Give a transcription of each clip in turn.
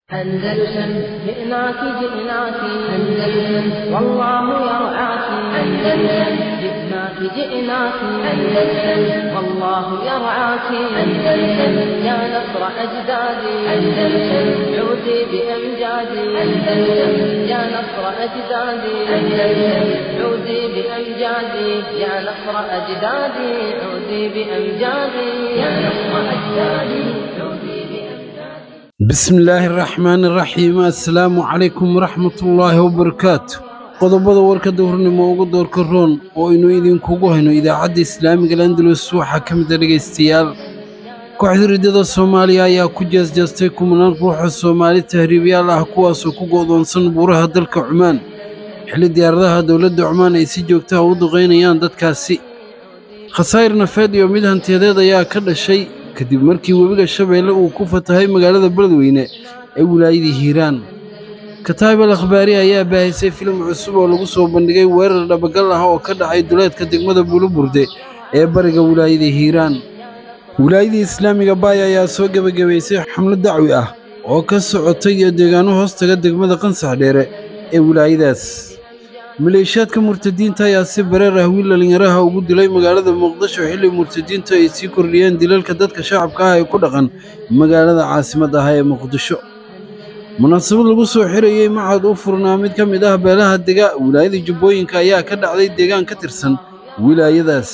أندلسن جئناك جئناك أندلسن والله يرعاك أندلسن جئناك جئناك أندلسن والله يرعاك أندلسن يا نصر أجدادي أندلسن عودي بأمجادي أندلسن يا نصر أجدادي أندلسن عودي بأمجادي يا نصر أجدادي عودي بأمجادي يا نصر أجدادي عودي بأمجادي bismi illaahi araxmaani araxiim assalaamu calaykum waraxmatullaahi wabarakaatu qodobada warka dowrnimo ugu doorka roon oo aynu idinkugu hayno idaacadda islaamiga landalus waxaa ka mid a dhegaystayaal kooxda riddada soomaaliya ayaa ku jeesjeestay kumanaan ruuxa soomaali tahriibyaal ah kuwaasoo ku go'doonsan buuraha dalka cumaan xilli diyaaradaha dowladda cumaan ay si joogtaha u duqaynayaan dadkaasi khasaa'ir nafeed iyo mid hantiyadeed ayaa ka dhashay kadib markii webiga shabeelle uu ku fatahay magaalada beledweyne ee wilaayadii hiiraan kataib al akhbaari ayaa baahisay filim cusub oo lagu soo bandhigay weerar dhabagal ah oo ka dhacay duleedka degmada buluburde ee bariga wilaayada hiiraan wilaayadii islaamiga baaya ayaa soo gebagabaysay xamlo dacwi ah oo ka socotay iyo deegaano hoostaga degmada qansax dheere ee wilaayadaas maleeshiyaadka murtadiinta ayaa si bareer ah wiil dhallinyaraha ugu dilay magaalada muqdisho xilli murtadiintu ay sii kordhiyeen dilalka dadka shacabka ah ee ku dhaqan magaalada caasimadda ah ee muqdisho munaasabad lagu soo xirayey macad u furnaa mid ka mid ah beelaha dega wilaayada jubbooyinka ayaa ka dhacday deegaan ka tirsan wilaayadaas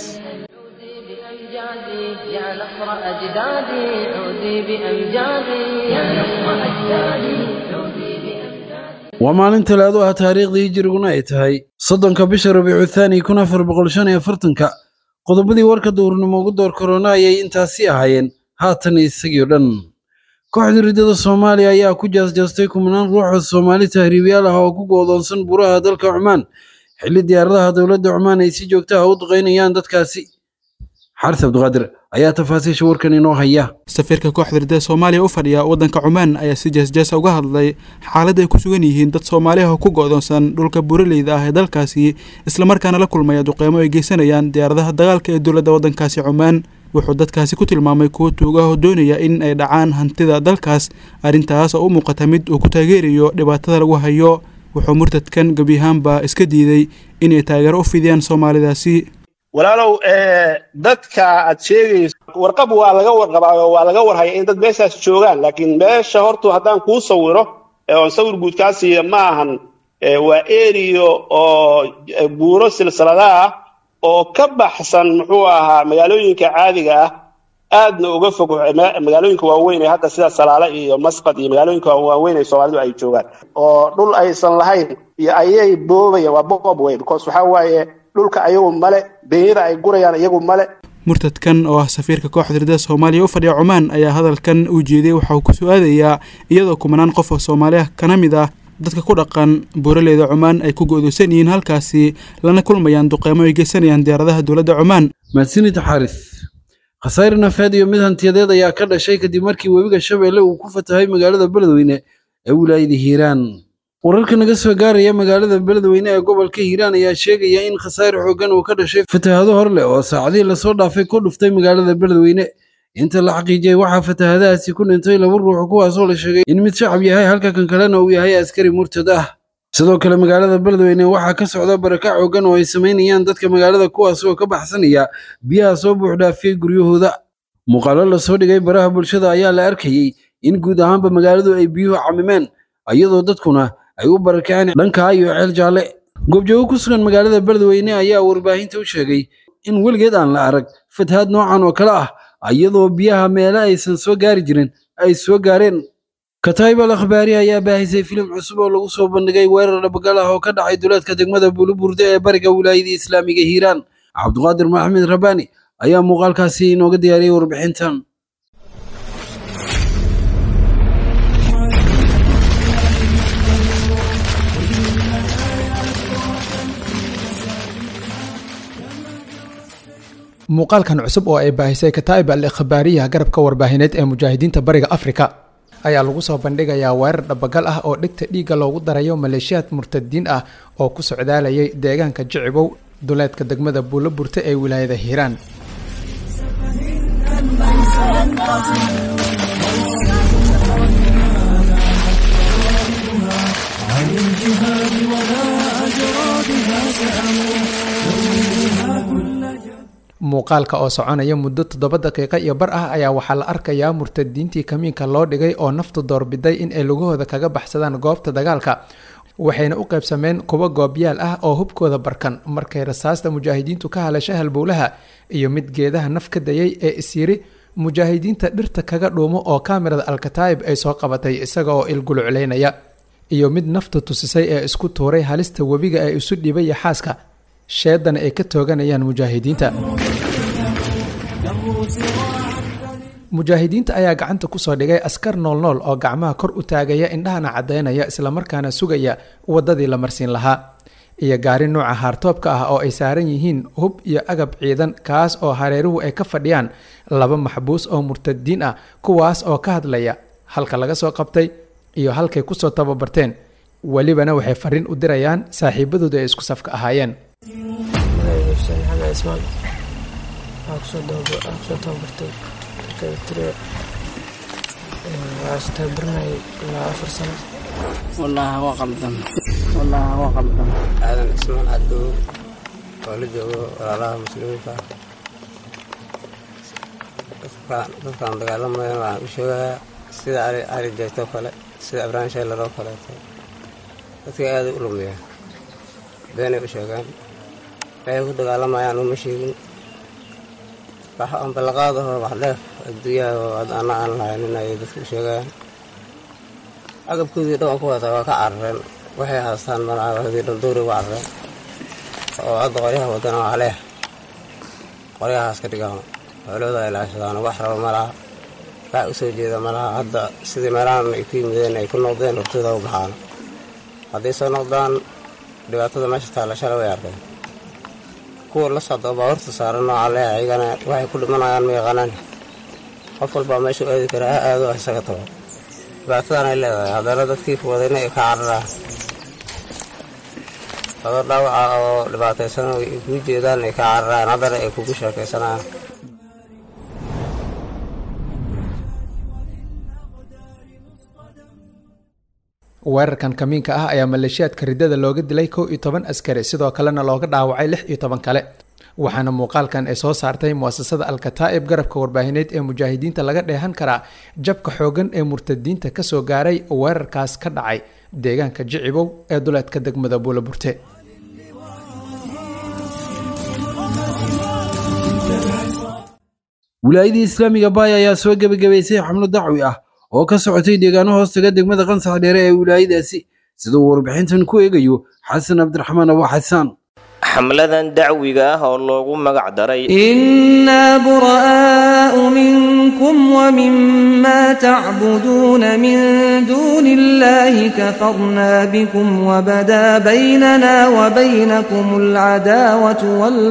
بأمجادي يا نصر أجدادي عودي بأمجادي يا نصر أجدادي عودي بأمجادي waa maalin talaado ah taariikhdii hijiriguna ay tahay soddonka bisha rabiicu thaani kun afar boqol shan iyo afartanka qodobadii warka duurnimo ugu door korona ayay intaasi ahaayeen haatan isagii o dhan kooxda riddada soomaaliya ayaa ku jaasjaastay kumanaan ruuxoo soomaali tahriibyaal ah oo ku go'doonsan buuraha dalka cumaan xilli diyaaradaha dowladda cumaan ay si joogta ah u duqaynayaan dadkaasi xaris cabdiqaadir ayaa tafaasiisha warkan inoo haya safiirka kooxda riddada soomaaliya u fadhiya waddanka cumaan ayaa si jeesjeesa uga hadlay xaaladda ay ku sugan yihiin dad soomaaliah oo ku go'doonsan dhulka buuraleyda ah ee dalkaasi islamarkaana la kulmaya duqeymo ay geysanayaan diyaaradaha dagaalka ee dowladda waddankaasi cumaan wuxuu dadkaasi ku tilmaamay kuwo tuugaah oo doonaya in ay dhacaan hantida dalkaas arrintaas oo u muuqata mid uu ku taageerayo dhibaatada lagu hayo wuxuu murtadkan gebiyahaanba iska diiday inay taageero u fidiyaan soomaalidaasi walaalow dadka aad sheegayso warqab waa laga warqabaa oo waa laga warhaya in dad meeshaas joogaan laakiin meesha hortu haddaan kuu sawiro oon sawir guud kaa siiya ma ahan waa eriyo oo buuro silsilada ah oo ka baxsan muxuu ahaa magaalooyinka caadiga ah aadna uga fog magaalooyinka waaweyn ee hadda sida salaale iyo masqad iyo magaalooyinka waaweyn ee soomaalidu ay joogaan oo dhul aysan lahayn iyo ayay boobayaan waa bob wey because waxaa waaye dhulka ayagu male benyada ay gurayaan iyagu male murtadkan oo ah safiirka kooxda riddada soomaaliya u fadhiya cumaan ayaa hadalkan uu jeeday waxa uu ku su-aadayaa iyadoo kumanaan qof oo soomaaliya kana mid ah dadka ku dhaqan buuraleyda cumaan ay ku go'doosan yihiin halkaasi lana kulmayaan duqeymo ay geysanayaan diyaaradaha dowladda cumaan mahadsanid xaaris khasaa'ir nafeed iyo mid hantiyadeed ayaa ka dhashay kadib markii webiga shabeelle uu ku fatahay magaalada beledweyne ee wilaayada hiiraan wararka naga soo gaaraya magaalada beledweyne ee gobolka hiiraan ayaa sheegaya in khasaa'ir xooggan uu ka dhashay fatahaado hor leh oo saacadihii lasoo dhaafay ku dhuftay magaalada beledweyne inta la xaqiijiyey waxaa fatahaadahaasi ku dhintay laba ruux kuwaasoo la sheegay in mid shacab yahay halka kan kalena uu yahay askari murtad ah sidoo kale magaalada beledweyne waxaa ka socda barakac xooggan oo ay samaynayaan dadka magaalada kuwaas oo ka baxsanaya biyaha soo buuxdhaafiyey guryahooda muuqaalo lasoo dhigay baraha bulshada ayaa la arkayey in guud ahaanba magaaladu ay biyuhu camimeen iyadoo dadkuna ay u barakaceen dhankaa iyo ceel jaalle goobjoogo ku sugan magaalada beledweyne ayaa warbaahinta u sheegay in weligeed aan la arag fatahaad noocan oo kale ah iyadoo biyaha meele aysan soo gaari jirin ay soo gaareen kataib al akhbaari ayaa baahisay filim cusub oo lagu soo bandhigay weerar dhabagal ah oo ka dhacay duleedka degmada buluburde ee bariga wilaayadii islaamiga hiiraan cabdiqaadir maxamed rabaani ayaa muuqaalkaasi inooga diyaariyey warbixintan muuqaalkan cusub oo ay baahisay kataa'ib al ikhbaariya garabka warbaahineed ee mujaahidiinta bariga afrika ayaa lagu soo bandhigayaa weerar dhabagal ah oo dhegta dhiigga loogu darayo maleeshiyaad murtadiin ah oo ku socdaalayay deegaanka jicibow duleedka degmada buulo burte ee wilaayada hiiraan muuqaalka oo soconaya muddo toddoba daqiiqo iyo bar ah ayaa waxaa la arkayaa murtadiintii kamiinka loo dhigay oo naftu doorbiday in ay lugahooda kaga baxsadaan goobta dagaalka waxayna u qaybsameen kuwa goobyaal ah oo hubkooda barkan markay rasaasta mujaahidiintu ka halasha halbowlaha iyo mid geedaha naf ka dayay ee isyiri mujaahidiinta dhirta kaga dhuumo oo kaamirada alkataa'ib ay soo qabatay isaga oo ilgulucleynaya iyo mid nafta tusisay ee isku tuuray halista webiga ee isu dhibay yaxaaska sheedana ay ka tooganayaan mujaahidiinta mujaahidiinta ayaa gacanta kusoo dhigay askar noolnool oo gacmaha kor u taagaya indhahana caddaynaya islamarkaana sugaya waddadii la marsiin lahaa iyo gaari nuuca haartoobka ah oo ay saaran yihiin hub iyo agab ciidan kaas oo hareeruhu ay ka fadhiyaan laba maxbuus oo murtadiin ah kuwaas oo ka hadlaya halka laga soo qabtay iyo halkay kusoo tababarteen welibana waxay fariin u dirayaan saaxiibadooda ay isku safka ahaayeen wallaahi waa qaldan wallaahi waa qaldan aadan ismaan cadow oo la joogo walaalaha muslimiinta dadkaan dagaalamayan waxaan u sheegayaa sida cali jeegtoo kale sida ibraahim sheelar oo kaleeto dadka aaday u lumiyaa beenay u sheegaan waxay ku dagaalamayaan uma sheegin wax aan ballaqaadaho wax dheef adduunyaha oo ana aan lahaynin ayay dadka u sheegayaan agabkoodii dhan ku wata waa ka carareen waxay haastaan malaadii dhan doori uga carareen oo hadda qoryaha wadana waa leeh qoryahaas ka dhigaan xoolooda ay laashadaan wax raba ma laha wax u soo jeeda ma laha hadda sidii meelahan ay ku yimideen ay ku noqdeen hortooda u baxaan hadday soo noqdaan dhibaatada meesha taalla shala way arkeen kuwa la socdo baabuurta saaran nooca leeh ayagana waxay ku dhimanayaan ma yaqaanaan qof walbaa meeshu aadi kara ha aado isaga tago dhibaatadan ay leedahay haddana dadkii wadayna ay ka cararaan dado dhaawaca oo dhibaataysan ay kuu jeedaan ay ka cararaan haddana ay kugu sheekaysanayaan weerarkan kamiinka ah ayaa maleeshiyaadka riddada looga dilay kow iyo toban askari sidoo kalena looga dhaawacay lix iyo toban kale waxaana muuqaalkan ay soo saartay muasasada alkataa'ib garabka warbaahineed ee mujaahidiinta laga dheehan karaa jabka xoogan ee murtadiinta kasoo gaaray weerarkaas ka dhacay deegaanka jicibow ee duleedka degmada buulaburte wilaayadii islaamiga baaya ayaa soo gebagabaysay xamlo dacwi ah oo ka socotay deegaano hoostaga degmada qansax dheere ee wilaayadaasi sida uu warbixintan ku eegayo xasan cabdiraxmaan abo xasaan xamladan dacwiga ah oo loogu magac daray إنا براء منكم ومما تعبدون من دون الله كفرنا بكم وبدا بيننا وبينكم العداوة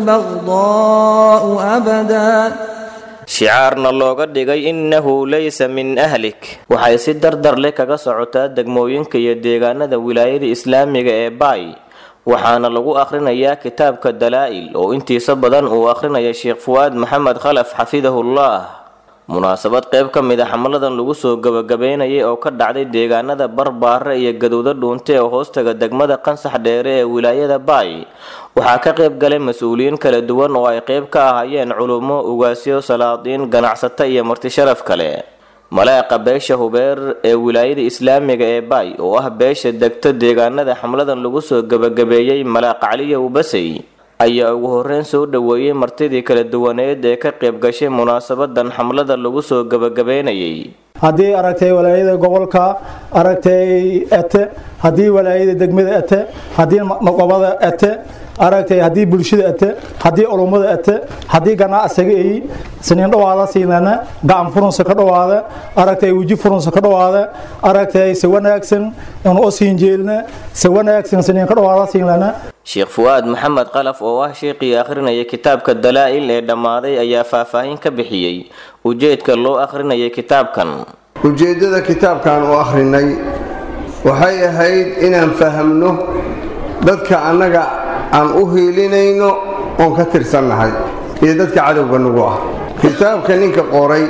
والبغضاء أبدا shicaarna looga dhigay innahu laysa min ahlik waxay si dardar leh kaga socotaa degmooyinka iyo deegaanada wilaayada islaamiga ee baay waxaana lagu akhrinayaa kitaabka dalaa'il oo intiisa badan uu akhrinaya sheekh fuwaad maxamed khalaf xafidahullah munaasabad qayb ka mid a xamladan lagu soo gabagabeynayay oo ka dhacday deegaanada barbaare iyo gadowda dhuunte ee hoostaga degmada qansax dheere ee wilaayada baay waxaa ka qayb galay mas-uuliyiin kala duwan oo ay qayb ka ahaayeen culummo ugaasyo salaadiin ganacsato iyo martisharaf kale malaaqa beesha hubeer ee wilaayada islaamiga ee baay oo ah beesha degto deegaanada xamladan lagu soo gabagabeeyey malaaq caliya ubasey ayaa ugu horreyn soo dhoweeyey martidii kala duwaneed ee ka qayb gashay munaasabadan xamlada lagu soo gabagabeynayay haddii aragtay walaayada gobolka aragtay ete haddii walaayada degmada ete haddii maqobada ete aragtay haddii bulshada ete haddii culummada ete haddii ganacsiga ay siniin dhawaada siinana gacan furunsa ka dhawaada aragtay weji furunsa ka dhawaada aragtay si wanaagsan inu u siin jeelna si wanaagsan siniin ka dhawaada siinana sheekh fuwaad maxamed qalaf oo ah sheekhii akhrinaya kitaabka dalaa'il ee dhammaaday ayaa faahfaahin ka bixiyey ujeedka loo akhrinayay kitaabkan ujeeddada kitaabkan u akhrinay waxay ahayd inaan fahamno dadka annaga aan u hiilinayno oon ka tirsannahay iyo dadka cadowga nagu ah kitaabka ninka qoray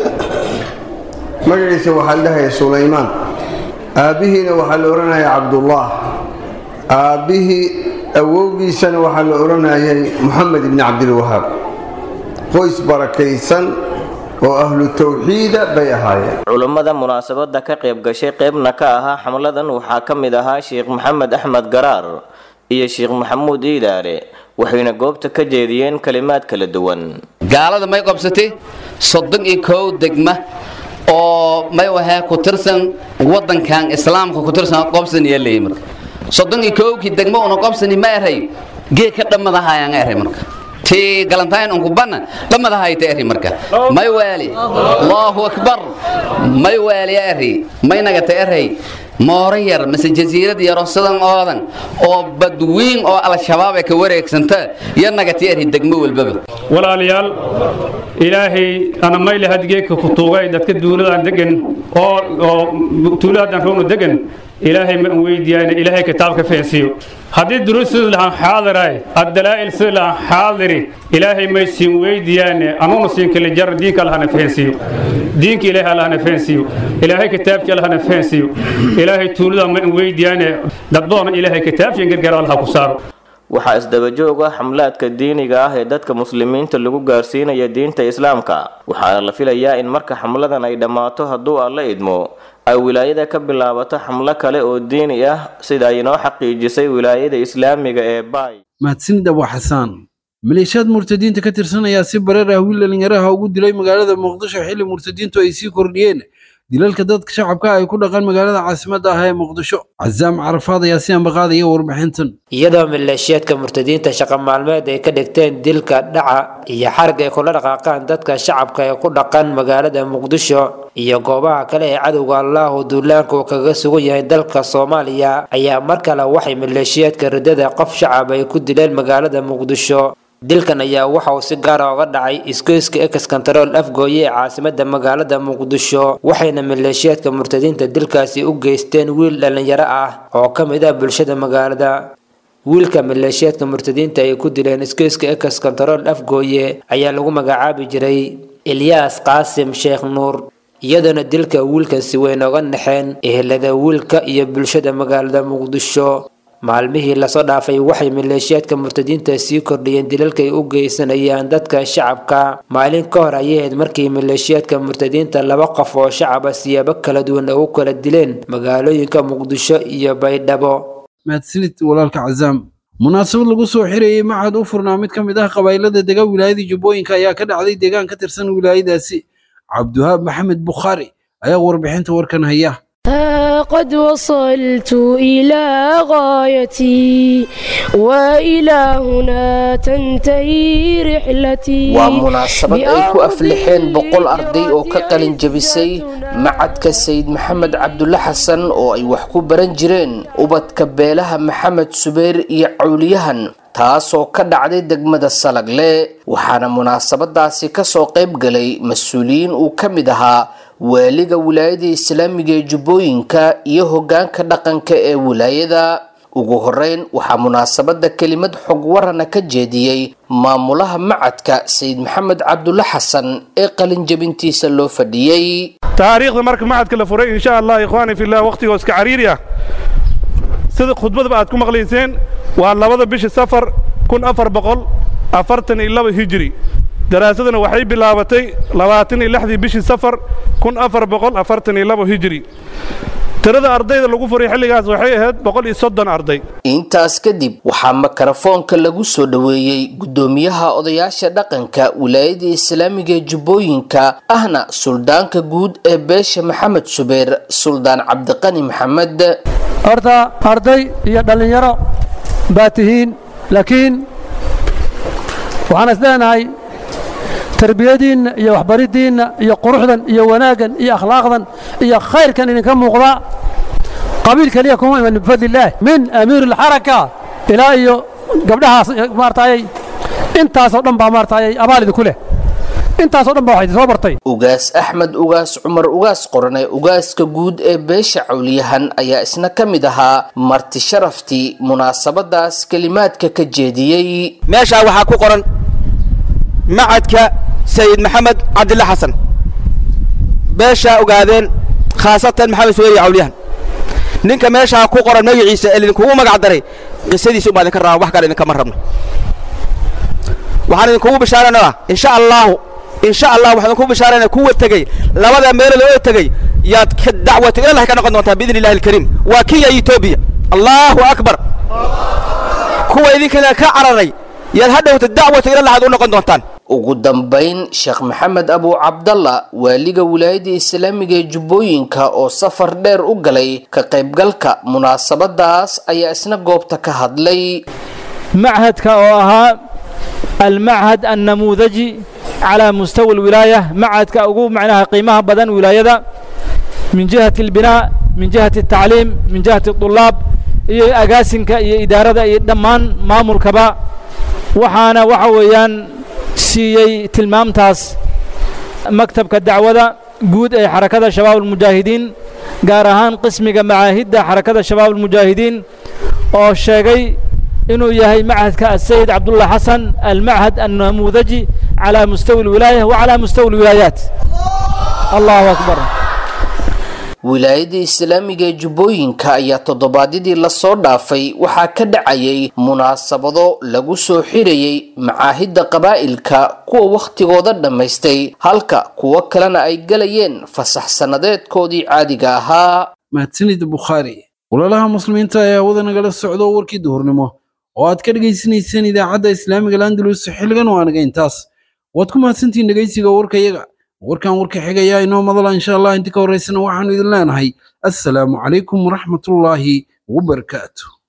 magaciisa waxaa la dhahaya sulaymaan aabbihiina waxaa la odhanaya cabdullaah aabbihii awowgiisana waxaa la odhanayay moxamed ibni cabdilwahaab qoys barakaysan oo ahlu tawxiida bay ahaayeen culummada munaasabada ka qayb gashay qaybna ka ahaa xamladan waxaa ka mid ahaa sheekh maxamed axmed garaar iyo sheekh maxamuud iidaale waxayna goobta ka jeediyeen kalimaad kala duwan gaalada may qabsatay soddon iyo kow degma oo may wahee ku tirsan wadankan islaamka ku tirsan qobsaniya leeyi marka soddon iyo kowkii degma una qobsani ma eray geed ka dhammadahayaan eray marka ti galantayn unku banna dhammadahayta eri marka may waali allahu akbar may waali eri may nagata eray mooro yar mase jasiirad yaro sidan oodan oo badwiin oo al-shabaab ay ka wareegsanta yar nagata eri degmo walbaba walaalayaal ilaahay ana mayle hadgeedka ku tuugay dadka duuladaan degan oo oo tuuladaan roonu degan ilaahay ma weydiiyaan ilaahay kitaabka feensiyo haddii duruusid lahaan xaadiray addalaa'il sid lahaan xaadiri ilaahay may siin weydiiyaan anuuna siin kala jar diinka allahna feensiyo diinka ilaahay allahna feensiyo ilaahay kitaabka allahna feensiyo ilaahay tuulada ma weydiiyaan dadboona ilaahay kitaabka gargaar allah ku saaro waxaa isdabajoog ah xamlaadka diiniga ah ee dadka muslimiinta lagu gaarsiinaya diinta islaamka waxaana la filayaa in marka xamladan ay dhammaato hadduu alla idmo ay wilaayada ka bilaabato xamlo kale oo diini ah sida ay inoo xaqiijisay wilaayada islaamiga ee baay mahadsanid abu xasaan maleeshiyaad murtadiinta ka tirsan ayaa si bareer ah wiil dhalinyaraha ugu dilay magaalada muqdisho xilli murtadiintu ay sii kordhiyeen dilalka dadka shacabka ay ku dhaqan magaalada caasimadda ah ee muqdisho casaam carafaad ayaa si ambaqaadaya warbixintan iyadoo maleeshiyaadka murtadiinta shaqo maalmeed ay ka dhigteen dilka dhaca iyo xarg ay kula dhaqaaqaan dadka shacabka ee ku dhaqan magaalada muqdisho iyo goobaha kale ee cadowga allahu duulaanka uu kaga sugan yahay dalka soomaaliya ayaa mar kale waxay maleeshiyaadka riddada qof shacab ay ku dileen magaalada muqdisho dilkan ayaa waxa uu si gaara oga dhacay isgoyska ex control afgooye ee caasimada magaalada muqdisho waxayna maleeshiyaadka murtadiinta dilkaasi u geysteen wiil dhalinyaro ah oo ka mid ah bulshada magaalada wiilka maleeshiyaadka murtadiinta ay ku dileen isgoyska ex control afgooye ayaa lagu magacaabi jiray ilyaas qaasim sheekh nuur iyadoona dilka wiilkan si weyn oga naxeen ehelada wiilka iyo bulshada magaalada muqdisho maalmihii lasoo dhaafay waxay maleeshiyaadka murtadiinta sii kordhiyeen dilalka ay u geysanayaan dadka shacabka maalin ka hor ayay ahayd markii maleeshiyaadka murtadiinta laba qof oo shacaba siyaabo kala duwan ugu kala dileen magaalooyinka muqdisho iyo baydhabo mahadsanid walaalka casaam munaasabad lagu soo xirayey macad u furnaa mid ka mid ah qabaa'ilada dega wilaayada jubbooyinka ayaa ka dhacday deegaan ka tirsan wilaayadaasi cabdiwahaab maxamed bukhaari ayaa warbixinta warkan haya قد وصلت إلى غايتي وإلى هنا تنتهي رحلتي waa munaasabad ay ku aflixeen boqol arday oo ka qalin jabisay macadka sayid maxamed cabdulle xasan oo ay wax ku baran jireen ubadka beelaha maxamed subayr iyo cawliyahan taasoo ka dhacday degmada salagle waxaana munaasabadaasi kasoo qayb galay mas-uuliyiin uu ka mid ahaa waaliga wilaayada islaamiga ee jubbooyinka iyo hogaanka dhaqanka ee wilaayada ugu horeyn waxaa munaasabada kelimad xog warana ka jeediyey maamulaha macadka sayid maxamed cabdulle xasan ee qalinjabintiisa loo fadhiyey taariikhda marka macadka la furay insha allah ikhwaani fillah wakhtigoo iska cariiri ah sida khudbadaba aad ku maqlayseen waa labada bishi safar kun afar boqol afartan iyo laba hijri daraasaduna waxay bilaabatay labaatan iyo lixdii bishii safar kun afar boqol afartan iyo labo hijri tirada ardayda lagu furay xilligaas waxay ahayd boqol iyo soddon arday intaas kadib waxaa mikrofoonka lagu soo dhoweeyey guddoomiyaha odayaasha dhaqanka wilaayada islaamiga ee jubbooyinka ahna suldaanka guud ee beesha maxamed subeer suldaan cabdiqani maxamed horta arday iyo dhallinyaro baa tihiin laakiin waxaan is leenahay tarbiyadiinna iyo waxbariddiinna iyo quruxdan iyo wanaaggan iyo akhlaaqdan iyo khayrkan idinka muuqda qabiil keliya kuma iman bifadlillaah min amiir alxaraka ilaa iyo gabdhahaas maartaayay intaasoo dhan baa maartaayay abaal idinku leh intaasoo dhan baa waxay soo bartay ugaas axmed ugaas cumar ugaas qorane ugaaska guud ee beesha cawliyahan ayaa isna ka mid ahaa marti sharaftii munaasabadaas kelimaadka ka jeediyey meeshaa waxaa ku qoran macadka sayid maxamed cabdille xasan beeshaa ogaadeen khaasatan maxamed suweyri cawliyahan ninka meeshaa ku qoran magaciisa ee idinkugu magac daray qisadiisa umaa idinka rabaa wax kale idinkama rabno waxaan idinkugu bishaaranayaa insha allahu insha allah waxaan idinku bishaarana kuwa tegey labada meelood oo tegey yaad ka dacwata ilalah ka noqon doontaa biidni illahi alkariim waa kenya iyo etoobiya allahu akbar kuwa idinkana ka cararay yaad hadhowta dacwata ilalah aad u noqon doontaan ugu dambayn sheekh maxamed abu cabdalla waaliga wilaayadda islaamiga ee jubbooyinka oo safar dheer u galay ka qaybgalka munaasabadaas ayaa isna goobta ka hadlay machadka oo ahaa almachad annamuudaji calaa mustawa alwilaaya machadka ugu macnaha qiimaha badan wilaayada min jihati albinaa min jihati altacliim min jihati adulaab iyo agaasinka iyo idaarada iyo dhammaan maamulkaba waxaana waxa weeyaan siiyey tilmaamtaas maktabka dacwada guud ee xarakada shabaab almujaahidiin gaar ahaan qismiga macaahidda xarakada shabaab almujaahidiin oo sheegay inuu yahay machadka asayid cabdullah xasan almachad annamuudaji calaa mustawi alwilaaya wa calaa mustawi alwilaayaat allahu akbar wilaayadda islaamiga ee jubbooyinka ayaa toddobaadyadii lasoo dhaafay waxaa ka dhacayay munaasabado lagu soo xirayay macaahidda qabaa'ilka kuwa wakhtigooda dhammaystay halka kuwo kalena ay galayeen fasax sannadeedkoodii caadiga ahaa mahadsanid bukhaari walaalaha muslimiinta ayaa wada nagala socdo warkii duhurnimo oo aad ka dhegaysanayseen idaacadda islaamiga landalus xilligan waa naga intaas waad ku mahadsantihiin dhegaysiga warkayaga warkan warka xigayaa inoo madala insha allah inta ka horeysana waxaanu idin leenahay assalaamu calaykum waraxmatullaahi wabarakaatu